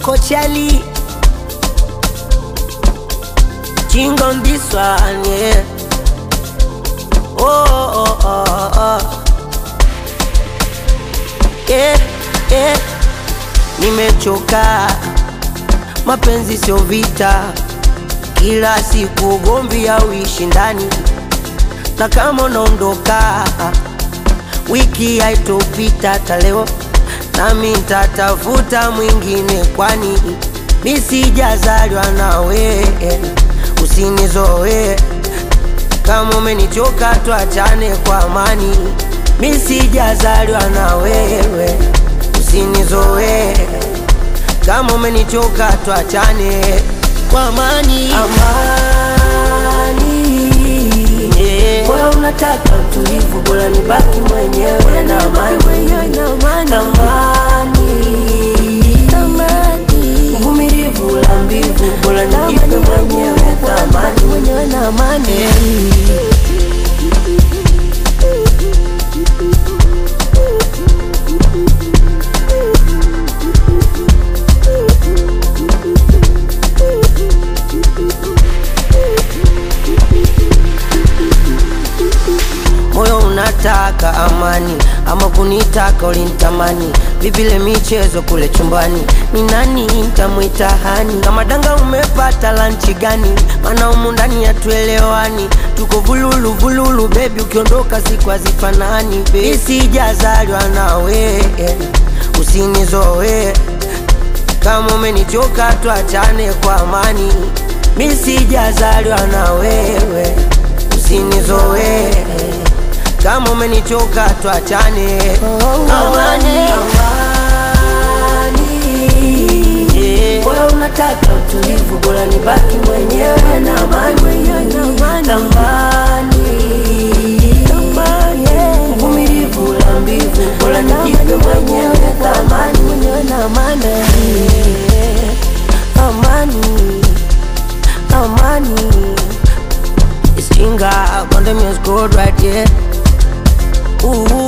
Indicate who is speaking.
Speaker 1: wako chali King on this one, yeah. Oh, oh, oh, oh. Yeah, yeah. Nimechoka, mapenzi sio vita, kila siku ugomvi au ushindani, na kama unaondoka wiki haitopita hata leo, nami nitatafuta mwingine, kwani mi sijazaliwa nawe, usinizoe kama umenichoka, tuachane kwa amani. Mi sijazaliwa na wewe, usinizoe kama umenichoka, tuachane kwa amani.
Speaker 2: amani
Speaker 1: Yeah.
Speaker 2: Moyo unataka utulivu, bora nibaki mwenyewe na amani. Tamani uvumilivu la mbivu, bora nijipe mwenyewe thamani.
Speaker 1: moyo unataka amani ama kunitaka ulinitamani vipile michezo kule chumbani ni nani ntamwita hani kama danga umepata lanchi gani mana umu ndani hatuelewani tuko vululu vululu bebi ukiondoka siku hazifanani bebi sijazaliwa nawe usinizoe kama umenichoka tuachane kwa amani mi sijazaliwa na wewe usinizoe kama umenichoka tuachane amani Yeah.
Speaker 2: Moyo unataka utulivu, bora nibaki mwenyewe na amani. Tamani uvumilivu la mbivu, bora nijipe mwenyewe thamani.
Speaker 1: amani amani It's Chinga, Condom is good right here Ooh